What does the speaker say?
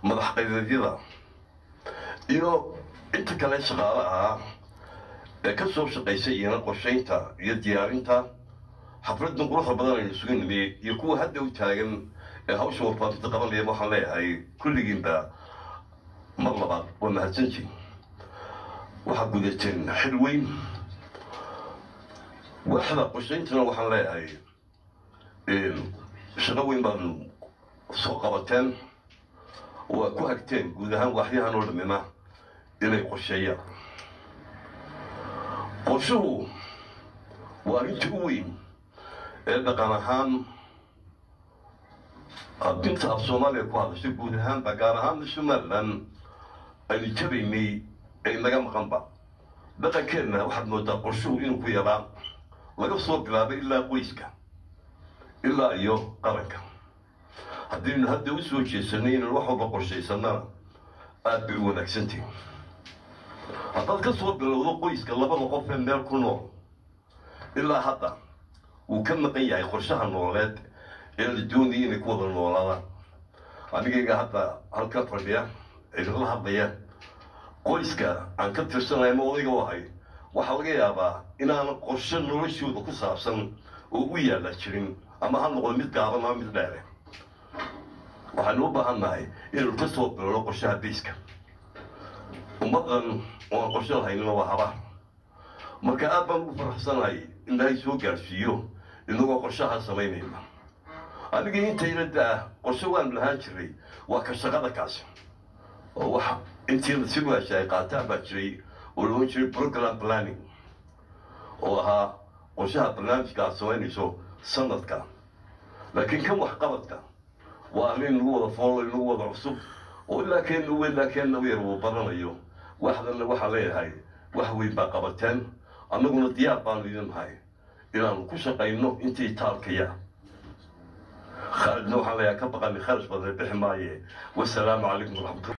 madax qaydadyada iyo inta kale shaqaale ah ee ka soo shaqaysay iyana qorshaynta iyo diyaarinta xafladdan quruxda badan aynu isugu nimiyey iyo kuwa hadda u taagan ee hawsha warfaafinta qabanaya waxaan leeyahay kulligiinba mar labaad waa mahadsantiin waxaad gudateen xil weyn waaxda qorshayntana waxaan leeyahay shaqo weyn baad soo qabateen oo aad ku hagteen guud ahaan waaxyahan oo dhammina inay qorsheeyaan qorshuhu waa arrinta u weyn ee dhaqan ahaan dinta af soomaaliya ku hadashay guud ahaanba gaar ahaanna somalilan aynu jabaynay ee naga maqanba dhaqankeenna waxaad moodaa qorshuhu inuu ku yaraa laga soo bilaabay ilaa qoyska ilaa iyo qaranka haddaynu hadda u soo jeesanay inaynu wax walba qorshaysanana aad bay u wanaagsantihi haddaad ka soo bilowdo qoyska labada qof ee meel ku nool ilaa hadda wuu ka maqan yahay qorshaha nololeed ee la doonaya inay ku wada noolaadaan anigayga hadda halka fadhiya idinla hadlaya qoyska aan ka tirsanaya ma odayga u ahay waxaa laga yaabaa inaanan qorshe noloshooda ku saabsan oo u yaalla jirin ama ha noqdo mid gaaban ama mid dheere waxaynu u baahan nahay inaynu ka soo bilowno qorshaha bayska ummaddan oo aan qorshe lahaynina waa habaar marka aad baan ugu faraxsanahay in ilaahay soo gaadhsiiyo inagoo qorshaha samaynayna aniga intayna daa qorshe waan lahaan jiray waa ka shaqada kaasi oo waxa intiina si waasha ay qaataan baa jiray oo loon jiray program planning oo ahaa qorshaha barnaamijka aad samaynayso sanadka laakiin kan waxqabadka waa arrin lagu wada foolo lagu wada cusub oo ilaa keenna u ilaa keenna u yar uu baranayo waxdanna waxaa leeyahay wax weyn baa qabateen annaguna diyaar baanu idin nahay inaanu ku shaqayno intii taalkaya khaalidna waxaan leeyahay ka baqani kharash badan bixi maaye wasalaamu calaykum waraxmatullah